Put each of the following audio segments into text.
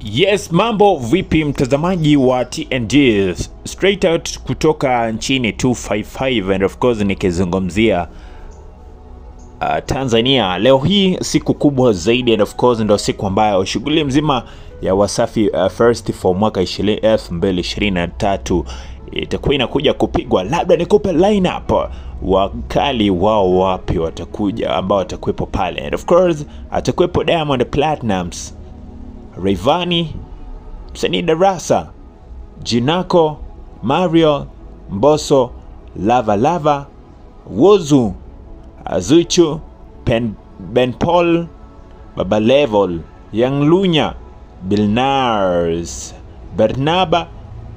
Yes, mambo vipi mtazamaji wa TNG straight out kutoka nchini 255 and of course nikizungumzia uh, Tanzania leo hii siku kubwa zaidi and of course ndio siku ambayo shughuli mzima ya Wasafi uh, First for mwaka 2023 itakuwa inakuja kupigwa. Labda nikupe lineup wakali wao wapi watakuja ambao watakuwepo pale, and of course atakuwepo Diamond Platnumz, Rayvanny, msanii Darasa, Jinako, Mario, Mbosso, Lava Lava, Wozu, Azuchu, Pen, Ben Paul, Baba Level, Young Lunya, Bilnars, Bernaba,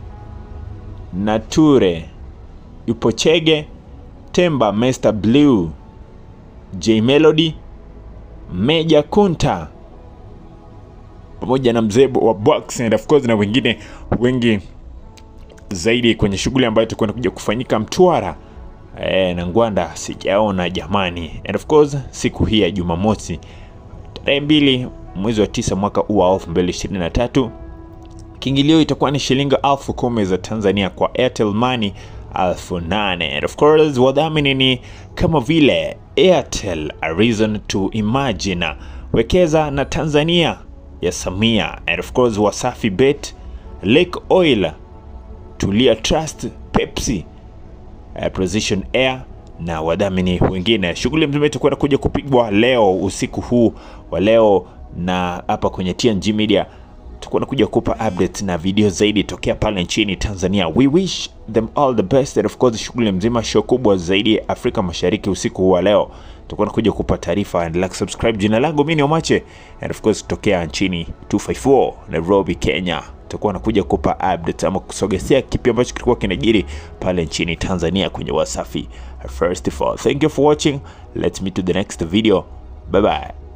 Nature, yupo Chege, Temba, Mr Blue, J Melody, Meja Kunta pamoja na mzee wa Box and of course na wengine wengi zaidi kwenye shughuli ambayo itakwenda kuja kufanyika Mtwara e, na Ngwanda sijaona jamani. And of course siku hii ya Jumamosi tarehe mbili mwezi wa tisa mwaka huu wa 2023 kiingilio itakuwa ni shilingi elfu kumi za Tanzania kwa Airtel Money elfu nane and of course wadhamini ni kama vile Airtel, a reason to imagine, wekeza na Tanzania ya Samia and of course Wasafi Bet, Lake Oil, Tulia Trust, Pepsi, uh, Precision Air na wadhamini wengine. Shughuli mzima itakwenda kuja kupigwa leo usiku huu wa leo, na hapa kwenye TNG Media tutakuwa kuja kupa updates na video zaidi tokea pale nchini Tanzania. We wish them all the best and of course, shughuli mzima, show kubwa zaidi Afrika Mashariki usiku huu wa leo tutakuwa kuja kupa taarifa and like subscribe. Jina langu mimi ni Omache and of course tokea nchini 254 Nairobi, Kenya. Tutakuwa nakuja kupa update ama kusogezea kipi ambacho kilikuwa kinajiri pale nchini Tanzania kwenye Wasafi First of all, thank you for watching. Let's meet to the next video. Bye bye.